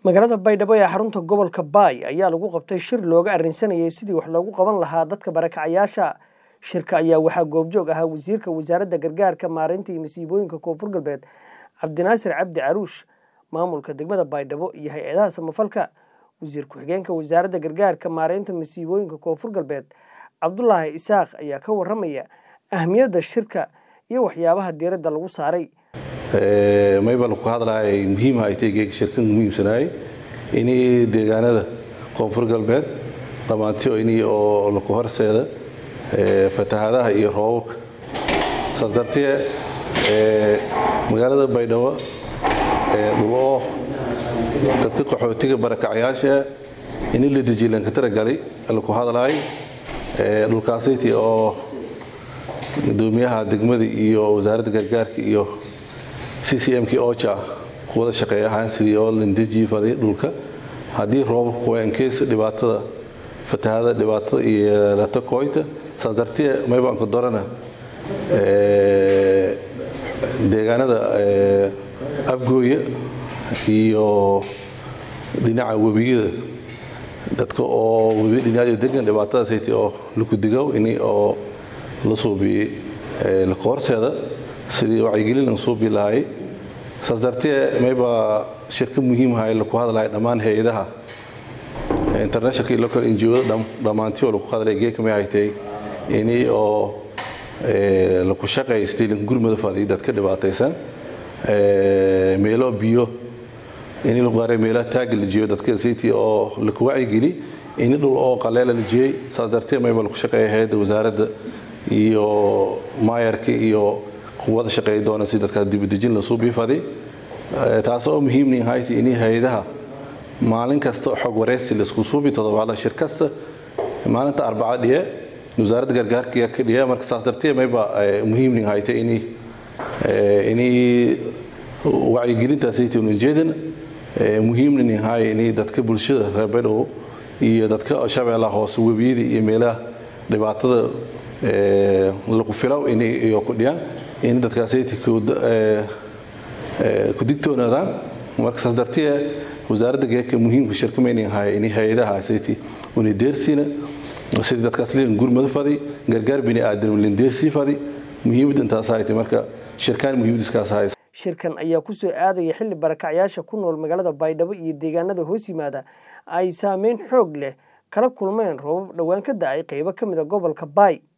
magaalada baydhabo ee xarunta gobolka baay ayaa lagu qabtay shir looga arrinsanayay sidii wax loogu qaban lahaa dadka barakacayaasha shirka ayaa waxaa goobjoog ahaa wasiirka wasaaradda gargaarka maareynta iyo masiibooyinka koonfur galbeed cabdinaasir cabdi caruush maamulka degmada baydhabo iyo hay-adaha samafalka wasiir ku-xigeenka wasaaradda gargaarka maareynta masiibooyinka koonfur galbeed cabdulaahi isaaq ayaa ka waramaya ahmiyadda shirka iyo waxyaabaha diiradda lagu saaray maybal ku hadlahay muhiim ay tahay geega shirkan muhiimsanaay inay deegaanada koonfur galbeed dhammaantii inay oo laku horseeda fatahaadaha iyo roobabka saas dartee magaalada baydhabo dhuloo dadka qaxootiga barakacyaasha ini la dejiye lankatara galay laku hadlaay dhulkaasayti oo gudoomiyaha degmada iyo wasaaradda gargaarka iyo c c m k oja kuwada shaqeeya ahaan sidii oo landeji faday dhulka haddii roobabka kuwaankeys dhibaatada fatahada dhibaatada iyo lata koyta saas dartee maybaanka dorana deegaanada afgooya iyo dhinaca webiyada dadka oo webi dhinaca degan dhibaatadaasayt oo lakudigow ini oo la suubiyey laka horseeda sidii wacyigelin lan suubi lahay saas dartee mayba shirka muhiimhay laku hadlahay dhammaan hay-adaha internationalka iyo local ngo-da dhammaantii oo laku hadlay geekamay haytay ini oo laku shaqaystay gurmada fadiy dadka dhibaataysan meelo biyo ini lagu qaray meelaha taaga la jeeyo dadka saytii oo laku wacyigeli ini dhul oo qaleela la jeeyey saas dartee mayba laku shaqeeya hay-adda wasaaradda iyo maayarka iyo wada shaqeey doona si dadkaas dibadejin la suubii faday taas oo muhiimni hayt ini hay-adaha maalin kasta xog wareysi laisku suubi todobaadla shir kasta maalinta arbaca dhiye wasaaradda gargaarka ka dhiye marka saas dartee mayba muhiimni hayta ini ini wacyigelintaasayta ujeedan muhiimni hay ini dadka bulshada reer baydhabo iyo dadka shabeellaha hoose webiyada iyo meelaha dhibaatada lagu filow inay ku dhiyaan in dadkaasayta ku digtoonaadaan marka saas dartee wasaaradda geeka muhiimka shirkamaynin hay ini hay-adaha sayti unideersina sidii dadkaas liin gurmada fadi gargaar bini aadam lindeersii fadi muhiimada intaas hayta marka shirkaan muhiimadiiskaas hay shirkan ayaa ku soo aadaya xilli barakacyaasha ku nool magaalada baydhabo iyo deegaanada hoos yimaada ay saameyn xoog leh kala kulmeen roobab dhowaan ka da-ay qaybo ka mid a gobolka baay